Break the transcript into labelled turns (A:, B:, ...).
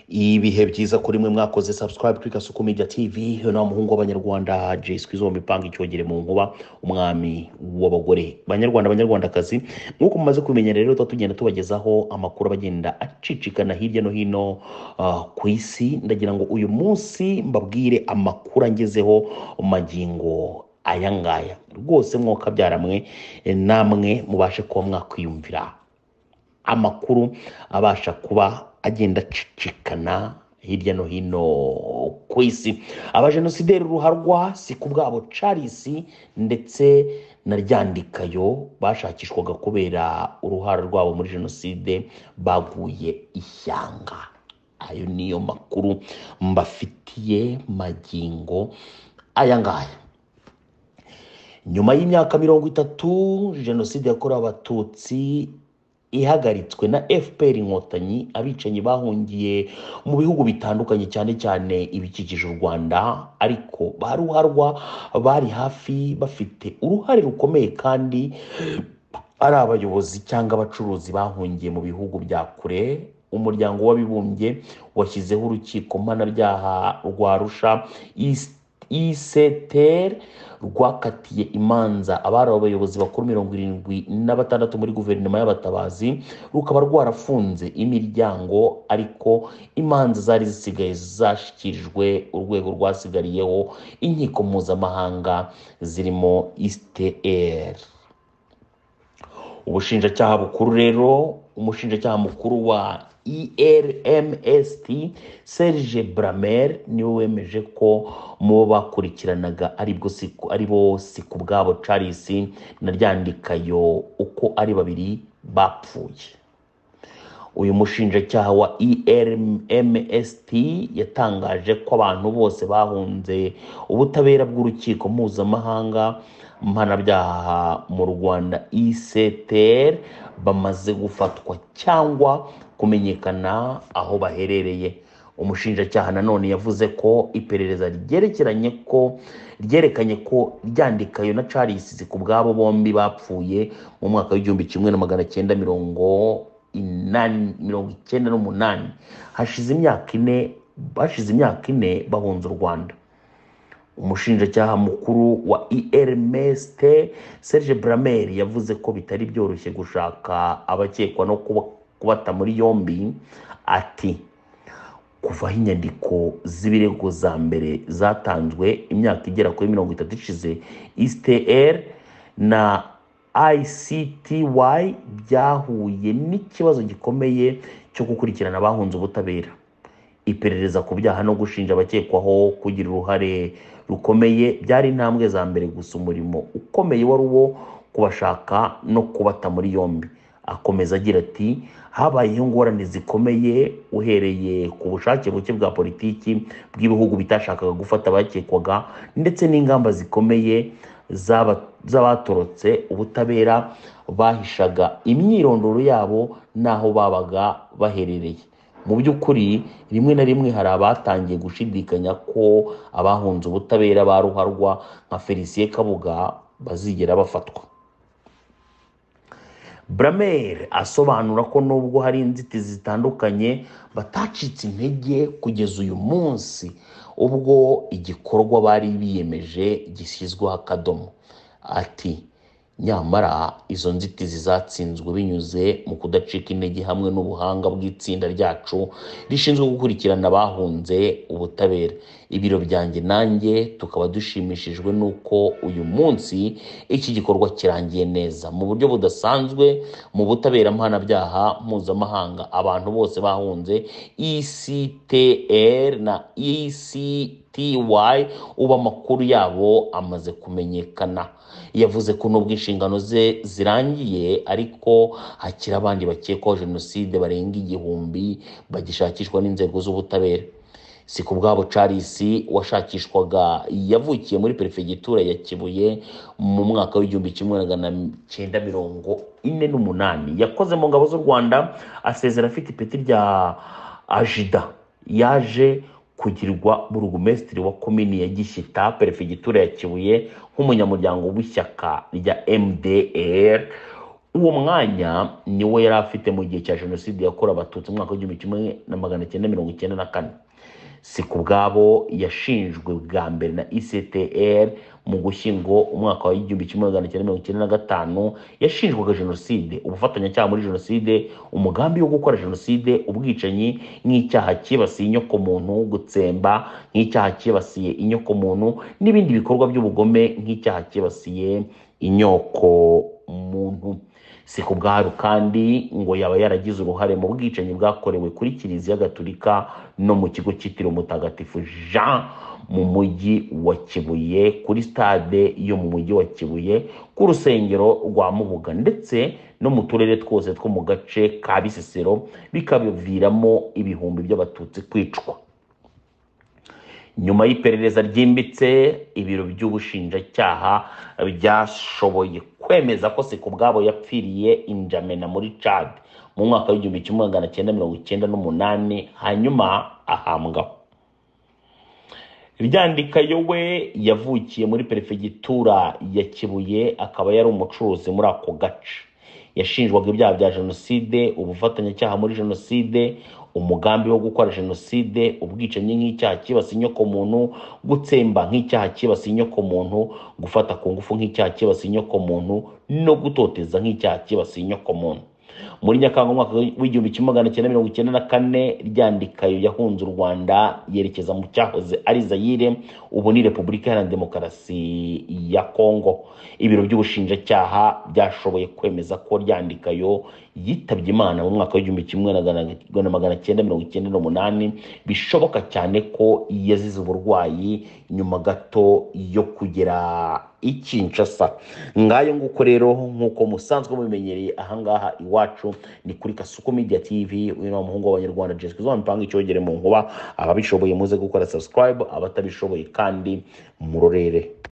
A: ibihe byiza kuri mwe mwakoze subscribe kuri gasuku media tv na muhungu w'abanyarwanda jeswi zo mipanga icyogere mu nkuba umwami w'abagore banyarwanda banyarwandakazi nk'uko mumaze kumenya rero tuba tugenda tubagezaho amakuru abagenda acicikana hirya no hino ah, ku isi ndagira ngo uyu munsi mbabwire amakuru angezeho magingo aya ngaya rwose mwoka byaramwe namwe mubashe kuba mwakwiyumvira amakuru abasha kuba agenda acicikana hirya no hino ku isi abajenosideri ruharwa si ku bwabo charles ndetse na ryandikayo bashakishwaga kubera uruhara rwabo muri jenoside baguye ishyanga ayo niyo makuru mbafitiye magingo aya ngaya nyuma y'imyaka mirongo itatu jenoside yakorewe abatutsi ihagaritswe na fpr inkotanyi abicanyi bahungiye mu bihugu bitandukanye cyane cyane ibikikije u rwanda ariko ba ruharwa bari hafi bafite uruhare rukomeye kandi ari abayobozi cyangwa abacuruzi bahungiye mu bihugu bya kure umuryango w'abibumbye washyizeho urukiko mpanabyaha rwa rusha East iseter rwakatiye imanza abari abayobozi bakuru mirongo irindwi na batandatu muri guverinoma y'abatabazi rukaba rwarafunze imiryango ariko imanza zari zisigaye zashyikirijwe urwego rwasigariyeho inkiko mpuzamahanga zirimo isiteri ubushinjacyaha bukuru rero umushinjacyaha mukuru wa ermst serge bramer niwe wemeje ko mu bakurikiranaga aribo si ku bwabo charles na ryandikayo uko ari babiri bapfuye uyu mushinjacyaha wa ermst yatangaje ko abantu bose bahunze ubutabera bw'urukiko mpuzamahanga mpanabyaha mu rwanda ictr bamaze gufatwa cyangwa kumenyekana aho baherereye umushinjacyaha nanone yavuze ko iperereza ryerekeranye ko ryerekanye ko ryandikayo na charles ku bwabo bombi bapfuye mu mwaka w'igihumbi kimwe na magana cyenda mirongo inani mirongo icyenda n'umunani hashize imyaka ine hashize imyaka ine bahunze u rwanda umushinjacyaha mukuru wa ermst serge bramer yavuze ko bitari byoroshye gushaka abakekwa no kubata muri yombi ati kuva aho inyandiko z'ibirego za mbere zatanzwe imyaka igera kuri mirongo itatu ishize istr na icty byahuye n'ikibazo gikomeye cyo gukurikirana abahunze ubutabera iperereza ku byaha no gushinja abakekwaho kugira uruhare rukomeye byari intambwe za mbere gusa umurimo ukomeye wari uwo kubashaka no kubata muri yombi akomeza agira ati habayeho ingorane zikomeye uhereye ku bushake buke bwa politiki bw'ibihugu bitashakaga gufata abakekwaga ndetse n'ingamba zikomeye z'abatorotse ubutabera bahishaga imyirondoro yabo n'aho babaga baherereye mu by'ukuri rimwe na rimwe hari abatangiye gushidikanya ko abahunze ubutabera ba ruharwa nka felicien kabuga bazigera bafatwa bramer asobanura ko nubwo hari inzitizi zitandukanye batacitse intege kugeza uyu munsi ubwo igikorwa bari biyemeje gishyizweho akadomo ati nyamara izo nzitizi zatsinzwe binyuze mu kudacika intege hamwe n'ubuhanga bw'itsinda ryacu rishinzwe gukurikirana abahunze ubutabera ibiro byanjye nanjye tukaba dushimishijwe n'uko uyu munsi iki gikorwa kirangiye neza mu buryo budasanzwe mu butabera mpanabyaha mpuzamahanga abantu bose bahunze ectr na ec ubu amakuru yabo amaze kumenyekana yavuze ko nubwo inshingano ze zirangiye ariko hakiri abandi bakekwaho jenoside barenga igihumbi bagishakishwa n'inzego z'ubutabera si ku bwabo charles washakishwaga yavukiye muri perefegitura ya kibuye mu mwaka w'igihumbi kimwe magana cyenda mirongo ine n'umunani yakoze mu ngabo z'u rwanda asezera afite ipeti rya ajida yaje kugirwa burugumesitiri wa komini ya gishyita perefegitura ya kibuye nk'umunyamuryango w'ishyaka rya mdr uwo mwanya niwo yari afite mu gihe cya jenoside yakorewe abatutsi mu mwaka w'igihumbi kimwe na magana cyenda mirongo icyenda na kane si ku bwabo yashinjwe bwa mbere na ictr mu gushyingo umwaka wa igihumbi kimwe magana cyenda mirongo icyenda na gatanu yashinjwaga jenoside ubufatanyacyaha muri jenoside umugambi wo gukora jenoside ubwicanyi nk'icyaha cyibasiye inyokomuntu gutsemba nk'icyaha cyibasiye inyokomuntu n'ibindi bikorwa by'ubugome nk'icyaha cyibasiye inyokomuntu si ku bwabo kandi ngo yaba yaragize uruhare mu bwicanyi bwakorewe kuri kiliziya gatolika no mu kigo cyitiriwe umutagatifu jean mu mujyi wa kibuye kuri stade yo mu mujyi wa kibuye ku rusengero rwa mubuga ndetse no mu turere twose two mu gace ka bisesero bikabiviramo ibihumbi by'abatutsi kwicwa nyuma y'iperereza ryimbitse ibiro by'ubushinjacyaha byashoboye kwemeza ko si ku bwabo yapfiriye injamena muri cad mu mwaka w'igihumbi kimwe magana cyenda mirongo icyenda n'umunani hanyuma ahambwa ryandika yowe yavukiye muri perefegitura ya kibuye akaba yari umucuruzi muri ako gace yashinjwaga ibyaha bya jenoside ubufatanyacyaha muri jenoside umugambi wo gukora jenoside ubwicanyi nk'icyaha cyibasiye inyokomuntu gutsemba nk'icyaha cyibasiye inyokomuntu gufata ku ngufu nk'icyaha cyibasiye inyokomuntu no gutoteza nk'icyaha cyibasiye inyokomuntu muri nyakanga umwaka w'igihumbi kimwe magana cyenda mirongo icyenda na kane ryandikayo yahunze u rwanda yerekeza mu cyahoze ari zayire ubu ni repubulika iharanira demokarasi ya kongo ibiro by'ubushinjacyaha byashoboye kwemeza ko ryandikayo yitabye imana mu mwaka w'igihumbi kimwe na magana cyenda mirongo icyenda n'umunani bishoboka cyane ko yazize uburwayi nyuma gato yo kugera ikinshasa ngayo nguko rero nk'uko musanzwe mubimenyereye ahangaha iwacu ni kuri kasuku media tv uyu ni umuhungu w'abanyarwanda jeswe zo mpanga icyogere mu nkuba ababishoboye muze gukora subscribe abatabishoboye kandi murorere